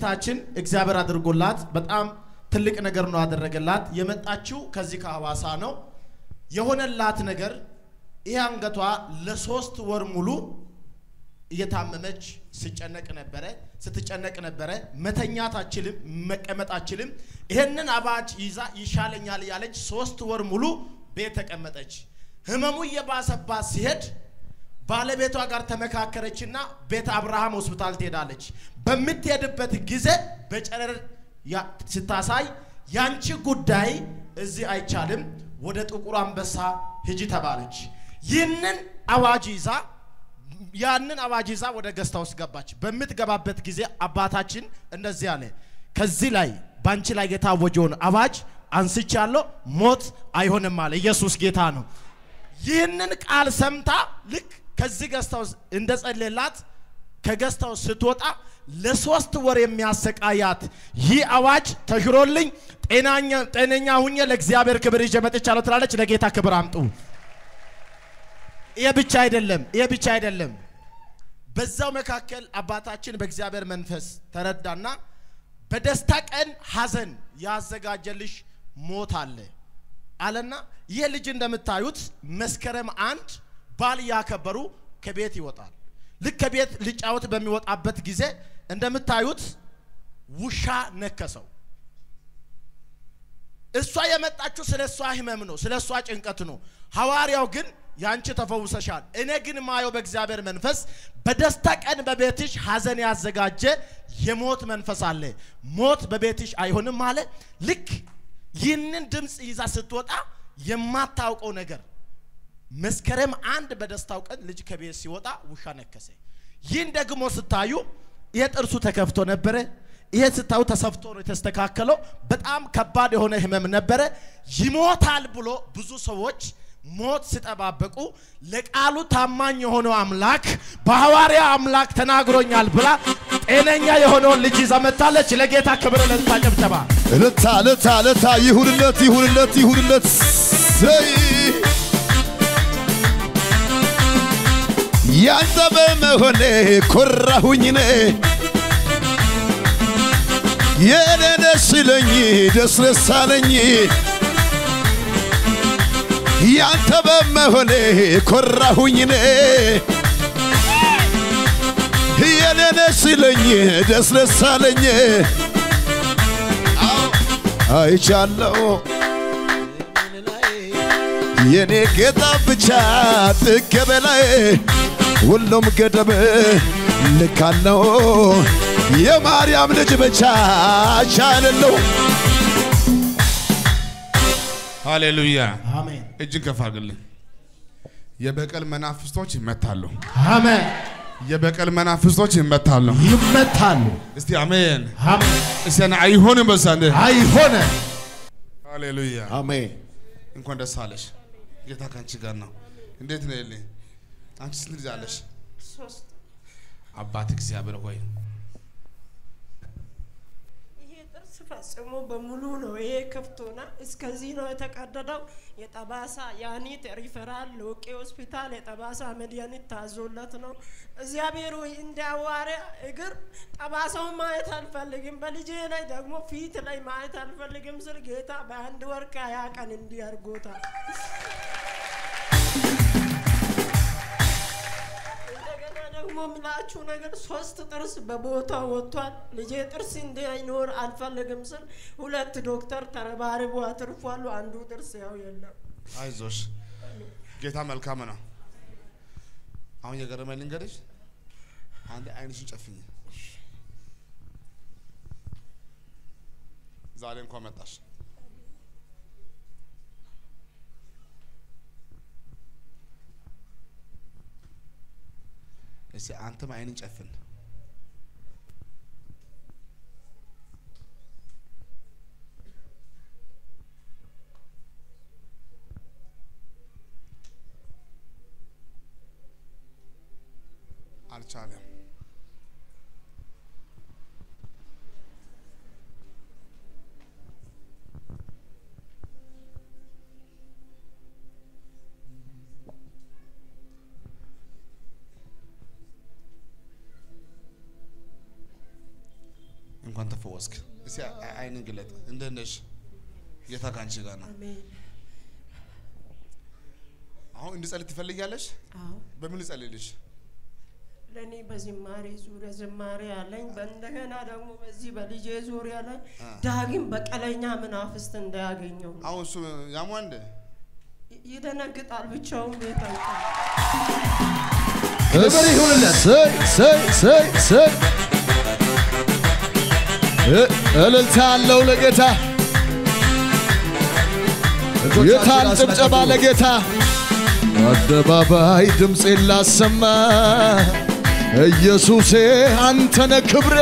እህታችን እግዚአብሔር አድርጎላት በጣም ትልቅ ነገር ነው ያደረገላት። የመጣችው ከዚህ ከሐዋሳ ነው። የሆነላት ነገር ይህ አንገቷ ለሶስት ወር ሙሉ እየታመመች ስጨነቅ ነበረ፣ ስትጨነቅ ነበረ። መተኛት አችልም፣ መቀመጥ አችልም። ይሄንን አባጅ ይዛ ይሻለኛል እያለች ሶስት ወር ሙሉ ቤት ተቀመጠች። ህመሙ እየባሰባት ሲሄድ ባለቤቷ ጋር ተመካከረችና ቤተ አብርሃም ሆስፒታል ትሄዳለች። በምትሄድበት ጊዜ በጨረር ያ- ስታሳይ ያንቺ ጉዳይ እዚህ አይቻልም፣ ወደ ጥቁር አንበሳ ሂጂ ተባለች። ይህንን አዋጅ ይዛ ያንን አዋጅ ይዛ ወደ ገስታ ውስጥ ገባች። በምትገባበት ጊዜ አባታችን እንደዚህ አለ፣ ከዚህ ላይ በአንቺ ላይ የታወጀውን አዋጅ አንስቻለሁ፣ ሞት አይሆንም አለ። ኢየሱስ ጌታ ነው። ይህንን ቃል ሰምታ ልክ ከዚህ ገስታ ውስጥ እንደጸለላት ከገስታው ስትወጣ ለሶስት ወር የሚያሰቃያት ይህ አዋጅ ተሽሮልኝ ጤናኛ ጤነኛ ሁኜ ለእግዚአብሔር ክብር ይዤ መጥቻለሁ ትላለች። ለጌታ ክብር አምጡ። ይሄ ብቻ አይደለም፣ ይሄ ብቻ አይደለም። በዛው መካከል አባታችን በእግዚአብሔር መንፈስ ተረዳና በደስታ ቀን ሐዘን ያዘጋጀልሽ ሞት አለ አለና ይህ ልጅ እንደምታዩት መስከረም አንድ ባል ያከበሩ ከቤት ይወጣል። ልክ ከቤት ሊጫወት በሚወጣበት ጊዜ እንደምታዩት ውሻ ነከሰው። እሷ የመጣችው ስለ እሷ ህመም ነው፣ ስለ እሷ ጭንቀት ነው። ሐዋርያው ግን ያንቺ ተፈውሰሻል። እኔ ግን ማየው በእግዚአብሔር መንፈስ በደስታ ቀን በቤትሽ ሐዘን ያዘጋጀ የሞት መንፈስ አለ። ሞት በቤትሽ አይሆንም አለ። ልክ ይህንን ድምፅ ይዛ ስትወጣ የማታውቀው ነገር መስከረም አንድ በደስታው ቀን ልጅ ከቤት ሲወጣ ውሻ ነከሰ። ይህን ደግሞ ስታዩ ይሄ ጥርሱ ተከፍቶ ነበረ። ይሄ ስታዩ ተሰፍቶ ነው የተስተካከለው። በጣም ከባድ የሆነ ህመም ነበረ። ይሞታል ብሎ ብዙ ሰዎች ሞት ሲጠባበቁ ለቃሉ ታማኝ የሆነው አምላክ በሐዋርያ አምላክ ተናግሮኛል ብላ ጤነኛ የሆነውን ልጅ ይዛ መጥታለች። ለጌታ ክብር ለታ ጨብጨባ እልልታ እልልታ እልልታ ይሁንለት ይሁንለት ይሁንለት ዘይ ያንተ በመሆኔ ኮራሁኝ ኔ የኔ ደስ ይለኝ ደስ ደስ አለኝ ያንተ በመሆኔ ኮራሁኝ ኔ የኔ ደስ ይለኝ ደስ ደስ አለኝ አይቻለው የኔ ጌታ ብቻ ጥግ በላይ ሁሉም ገደብ ልካለው የማርያም ልጅ ብቻ ቻለለው ሃሌሉያ አሜን እጅን ከፍ አድርግልኝ። የበቀል መናፍስቶች ይመታሉ። አሜን። የበቀል መናፍስቶች ይመታሉ። ይመታሉ። እስቲ አሜን። አሜን። እስቲ ና አይሆንም በሳንደ አይሆነ ሃሌሉያ አሜን እንኳን ደስ አለሽ። ጌታ ካንቺ ጋር ነው። እንዴት ነው የለ አንቺ ስንት ልጅ አለሽ? ሶስት አባት እግዚአብሔር ሆይ ይሄ ጥርስ ፈጽሞ በሙሉ ነው። ይሄ ከፍቶና እስከዚህ ነው የተቀደደው። የጠባሳ ያኒት ሪፈራል ሎቄ ሆስፒታል የጠባሳ መድኃኒት ታዞለት ነው። እግዚአብሔር ሆይ እንደ ሐዋርያ እግር ጠባሳውን ማየት አልፈልግም፣ በልጄ ላይ ደግሞ ፊት ላይ ማየት አልፈልግም ስል ጌታ በአንድ ወር ከሀያ ቀን እንዲህ አድርጎታል። እንደገና ደግሞ ምላችሁ ነገር ሶስት ጥርስ በቦታው ወጥቷል። ልጄ ጥርስ እንዳይኖር አልፈልግም ስል ሁለት ዶክተር ተረባርቦ አትርፏሉ። አንዱ ጥርስ ያው የለም። አይዞሽ፣ ጌታ መልካም ነው። አሁን የገረመኝ ልንገርሽ፣ አንድ አይንሽን ጨፍኝ። ዛሬ እንኳን መጣሽ። እስቲ አንተም አይንን ጨፍን። አልቻለም። እንኳን ተፈወስክ። እስኪ አይ- አይንን ግለጥ። እንዴት ነሽ? ጌታ ከአንቺ ጋር ነው። አሜን። አሁን እንድጸልይ ትፈልጊያለሽ? አዎ በምን ልጸልይልሽ? ለእኔ በዝማሬ ዙሪያ ዝማሬ አለኝ። በእንደገና ደግሞ በዚህ በልጄ ዙሪያ ላይ ዳግም በቀለኛ መናፍስት እንዳያገኘው ነው። አሁን እሱ ያሟ እንደ ይ- ይደነግጣል፣ ብቻውን ቤት አይቀርም። ክብር ይሁንለት። ሰይ ሰይ ሰይ ሰይ እ- እልልታ አለው ለጌታ የታል ጭብጨባ ለጌታ አደባባይ ድምፄን ላሰማ ኢየሱሴ አንተነ ክብሬ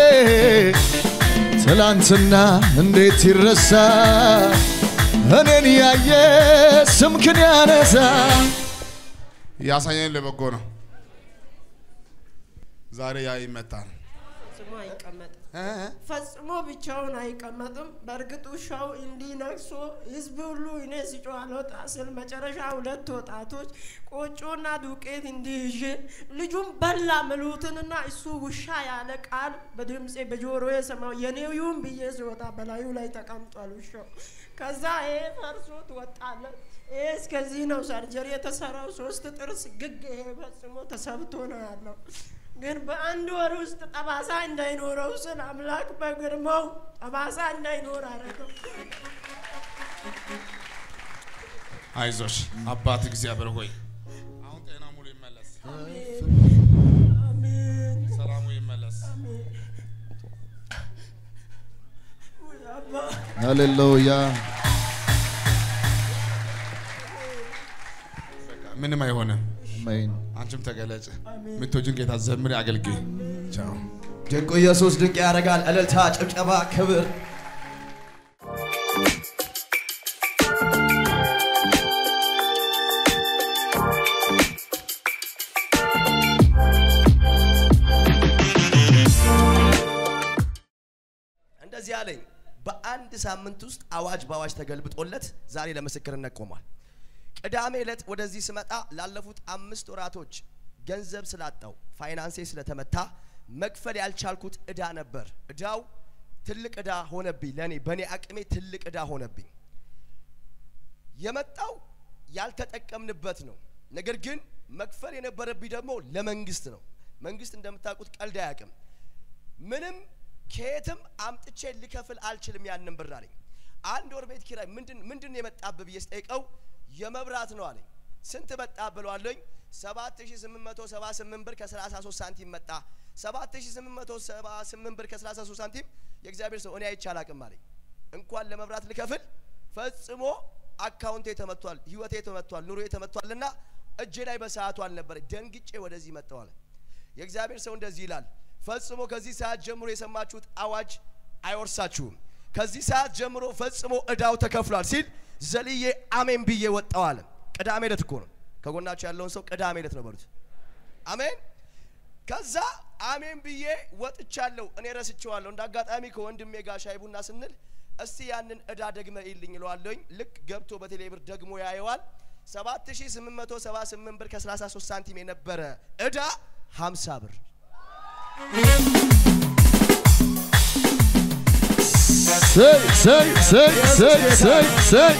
ትላንትና እንዴት ይረሳ እኔን ያየ ስምክን ያነሳ ያሳየኝ ለበጎ ነው። ዛሬ ያ ይመጣል። ፈጽሞ አይቀመጥም። እ? ፈጽሞ ብቻውን አይቀመጥም። በእርግጥ ውሻው እንዲህ ነክሶ ህዝብ ሁሉ እኔ ሲጮህ አልወጣ ስል መጨረሻ ሁለት ወጣቶች ቆጮና ዱቄት እንዲህ ይዤ ልጁን በላ ምሉትንና እሱ ውሻ ያለ ቃል በድምፄ በጆሮዬ ሰማው። የኔው ይሁን ብዬ ሲወጣ በላዩ ላይ ተቀምጧል ውሻው። ከዛ ይሄ ፈርሶት ወጣለት። ይሄ እስከዚህ ነው ሰርጀሪ የተሰራው ሶስት ጥርስ ግግ ይሄ ፈጽሞ ተሰብቶ ነው ያለው። ግን በአንድ ወር ውስጥ ጠባሳ እንዳይኖረው ስል አምላክ በግርማው ጠባሳ እንዳይኖር አደረገው። አይዞሽ አባት እግዚአብሔር ሆይ አሁን ጤና ሙሉ ይመለስ፣ አሜን ሰላሙ ይመለስ። አሜን። ውይ አባ ሃሌሉያ ምንም አይሆንም። አሜን አንቺም ተገለጭ። የምትወጂውን ጌታ ዘምሪ፣ አገልግይ። ቻው። ድንቁ ኢየሱስ ድንቅ ያደርጋል። እልልታ፣ ጭብጨባ፣ ክብር እንደዚህ አለኝ። በአንድ ሳምንት ውስጥ አዋጅ በአዋጅ ተገልብጦለት ዛሬ ለምስክርነት ቆሟል። ቅዳሜ ዕለት ወደዚህ ስመጣ ላለፉት አምስት ወራቶች ገንዘብ ስላጣው ፋይናንሴ ስለተመታ መክፈል ያልቻልኩት እዳ ነበር። እዳው ትልቅ እዳ ሆነብኝ። ለእኔ በእኔ አቅሜ ትልቅ እዳ ሆነብኝ። የመጣው ያልተጠቀምንበት ነው። ነገር ግን መክፈል የነበረብኝ ደግሞ ለመንግስት ነው። መንግስት እንደምታውቁት ቀልድ አያውቅም። ምንም ከየትም አምጥቼ ልከፍል አልችልም ያንን ብር አለኝ። አንድ ወር ቤት ኪራይ ምንድን ምንድን የመጣብህ ብዬ ስጠይቀው የመብራት ነው አለኝ። ስንት መጣ ብለዋለኝ። 7878 ብር ከ33 ሳንቲም መጣ። 7878 ብር ከ33 ሳንቲም የእግዚአብሔር ሰው እኔ አይቼ አላቅም አለኝ። እንኳን ለመብራት ልከፍል ፈጽሞ አካውንቴ ተመቷል፣ ህይወቴ ተመቷል፣ ኑሮዬ ተመቷልና እጄ ላይ በሰዓቱ አልነበረ። ደንግጬ ወደዚህ መጣሁ አለ። የእግዚአብሔር ሰው እንደዚህ ይላል፣ ፈጽሞ ከዚህ ሰዓት ጀምሮ የሰማችሁት አዋጅ አይወርሳችሁም። ከዚህ ሰዓት ጀምሮ ፈጽሞ እዳው ተከፍሏል ሲል ዘልዬ አሜን ብዬ ወጣው አለ። ቅዳሜ ዕለት እኮ ነው። ከጎናችሁ ያለውን ሰው ቅዳሜ ዕለት ነው በሉት። አሜን። ከዛ አሜን ብዬ ወጥቻለሁ። እኔ ረስቼዋለሁ። እንደ አጋጣሚ ከወንድሜ ጋር ሻይ ቡና ስንል እስቲ ያንን እዳ ደግመ ይልኝ እለዋለሁኝ። ልክ ገብቶ በቴሌ ብር ደግሞ ያየዋል። 7878 ብር ከ33 ሳንቲም የነበረ እዳ 50 ብር ሰይ ሰይ ሰይ ሰይ ሰይ ሰይ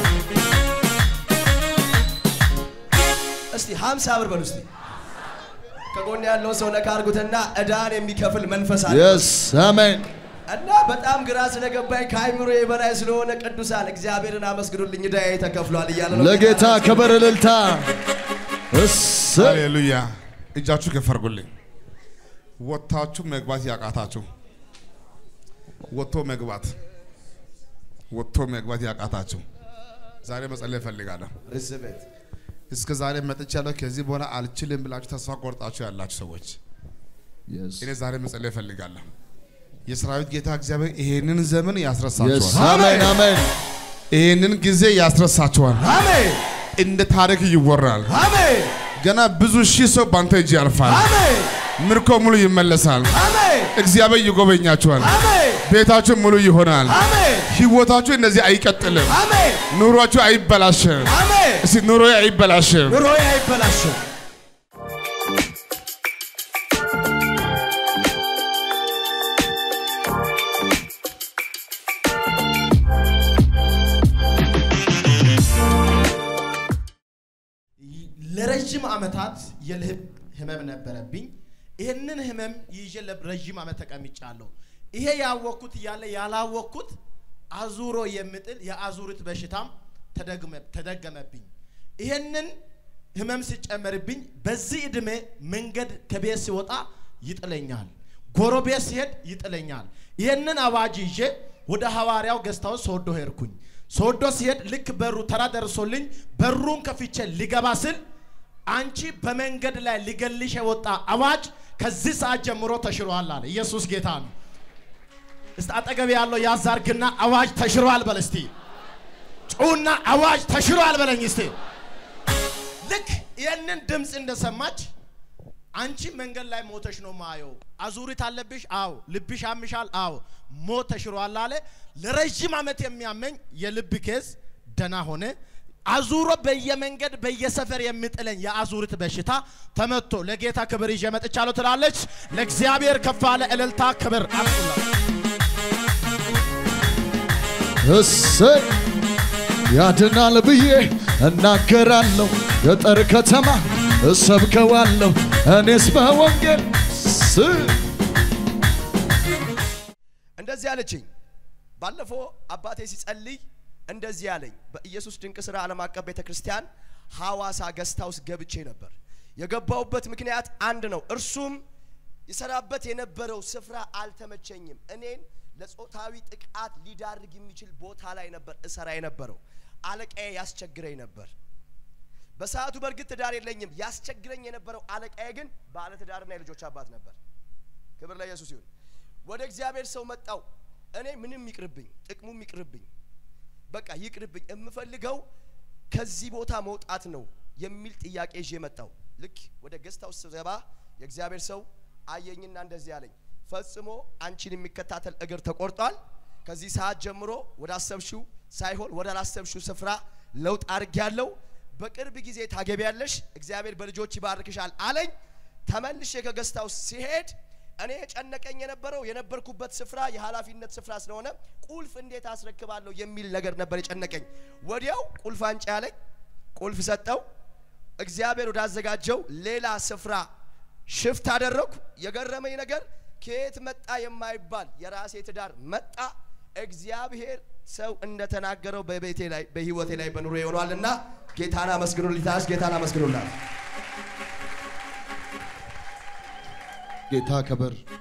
እስቲ 50 ብር በሉ እስቲ ከጎን ያለውን ሰው ነካ አድርጉትና እዳን የሚከፍል መንፈስ አለ የስ አሜን እና በጣም ግራ ስለገባኝ ከአይምሮ በላይ ስለሆነ ቅዱሳን እግዚአብሔርን አመስግኑልኝ እዳዬ ተከፍሏል እያለ ነው ለጌታ ክብር እልልታ እሰይ ሃሌሉያ። እጃችሁ ከፍ አድርጉልኝ። ወጥታችሁ መግባት ያቃታችሁ ወጥቶ መግባት ወጥቶ መግባት ያቃታችሁ ዛሬ መጸለይ እፈልጋለሁ። ርዝበት እስከ ዛሬ መጥቻለሁ፣ ከዚህ በኋላ አልችልም ብላችሁ ተስፋ ቆርጣችሁ ያላችሁ ሰዎች የስ እኔ ዛሬ መጸለይ እፈልጋለሁ። የሰራዊት ጌታ እግዚአብሔር ይሄንን ዘመን የስ ያስረሳችኋል። አሜን አሜን ይሄንን ጊዜ ያስረሳችኋል። አሜን እንደ ታሪክ ይወራል። አሜን ገና ብዙ ሺህ ሰው ባንተ እጅ ያልፋል። አሜን ምርኮ ሙሉ ይመለሳል። አሜን እግዚአብሔር ይጎበኛችኋል። አሜን ቤታችሁ ሙሉ ይሆናል። አሜን ህይወታችሁ እንደዚህ አይቀጥልም። አሜን ኑሯችሁ አይበላሽም። አሜን እስቲ ኑሮዬ አይበላሽም። ኑሮዬ አይበላሽም ለረጅም ዓመታት የልብ ህመም ነበረብኝ። ይህንን ህመም ይዤ ለረጅም ዓመት ተቀምጫለሁ። ይሄ ያወቅኩት እያለ ያላወቅኩት አዙሮ የሚጥል የአዙሪት በሽታም ተደግመ- ተደገመብኝ። ይህንን ህመም ሲጨመርብኝ በዚህ ዕድሜ መንገድ ከቤት ሲወጣ ይጥለኛል፣ ጎረቤት ሲሄድ ይጥለኛል። ይህንን አዋጅ ይዤ ወደ ሐዋርያው ገዝታው ሶዶ ሄድኩኝ። ሶዶ ሲሄድ ልክ በሩ ተራ ደርሶልኝ በሩን ከፍቼ ሊገባ ስል አንቺ በመንገድ ላይ ሊገልሽ የወጣ አዋጅ ከዚህ ሰዓት ጀምሮ ተሽሯል አለ። ኢየሱስ ጌታ ነው። እስቲ አጠገብ ያለው ያዛርግና አዋጅ ተሽሯል በል እስቲ። ጩና አዋጅ ተሽሯል በለኝ እስቲ። ልክ ይህንን ድምፅ እንደሰማች አንቺ መንገድ ላይ ሞተሽ ነው ማየው። አዙሪት አለብሽ? አዎ። ልብሽ ያምሻል? አዎ። ሞት ተሽሯል አለ። ለረዥም ዓመት የሚያመኝ የልብ ኬዝ ደና ሆነ። አዙሮ በየመንገድ በየሰፈር የሚጥለኝ የአዙሪት በሽታ ተመቶ ለጌታ ክብር ይዤ መጥቻለሁ ትላለች። ለእግዚአብሔር ከፍ ያለ እልልታ ክብር አምጡላት። እሰይ ያድናል ብዬ እናገራለሁ። ገጠር ከተማ እሰብከዋለሁ እኔስ በወንጌል ስ እንደዚህ አለችኝ። ባለፈው አባቴ ሲጸልይ እንደዚህ አለኝ። በኢየሱስ ድንቅ ስራ ዓለም አቀፍ ቤተ ክርስቲያን ሐዋሳ ገስት ሃውስ ገብቼ ነበር። የገባውበት ምክንያት አንድ ነው። እርሱም ይሰራበት የነበረው ስፍራ አልተመቸኝም። እኔን ለጾታዊ ጥቃት ሊዳርግ የሚችል ቦታ ላይ ነበር እሰራ የነበረው። አለቃዬ ያስቸግረኝ ነበር። በሰዓቱ በእርግጥ ትዳር የለኝም። ያስቸግረኝ የነበረው አለቃዬ ግን ባለ ትዳርና የልጆች አባት ነበር። ክብር ለኢየሱስ ይሁን። ወደ እግዚአብሔር ሰው መጣው። እኔ ምንም ይቅርብኝ፣ ጥቅሙም ይቅርብኝ፣ በቃ ይቅርብኝ፣ የምፈልገው ከዚህ ቦታ መውጣት ነው የሚል ጥያቄ ይዤ መጣው። ልክ ወደ ገስት ሃውስ ስገባ የእግዚአብሔር ሰው አየኝና እንደዚህ አለኝ፣ ፈጽሞ አንቺን የሚከታተል እግር ተቆርጧል። ከዚህ ሰዓት ጀምሮ ወደ አሰብሽው ሳይሆን ወደ አላሰብሽው ስፍራ ለውጥ አድርጌያለሁ። በቅርብ ጊዜ ታገቢያለሽ፣ እግዚአብሔር በልጆች ይባርክሻል አለኝ። ተመልሼ ከገስት ሃውስ ሲሄድ እኔ የጨነቀኝ የነበረው የነበርኩበት ስፍራ የኃላፊነት ስፍራ ስለሆነ ቁልፍ እንዴት አስረክባለሁ የሚል ነገር ነበር የጨነቀኝ። ወዲያው ቁልፍ አንጭ ያለኝ ቁልፍ ሰጠው። እግዚአብሔር ወዳዘጋጀው ሌላ ስፍራ ሽፍት አደረግኩ። የገረመኝ ነገር ከየት መጣ የማይባል የራሴ ትዳር መጣ። እግዚአብሔር ሰው እንደተናገረው በቤቴ ላይ በህይወቴ ላይ በኑሮ ይሆኗልና ጌታን አመስግኑልኝ። ታስ ጌታን አመስግኑላል። ጌታ ክብር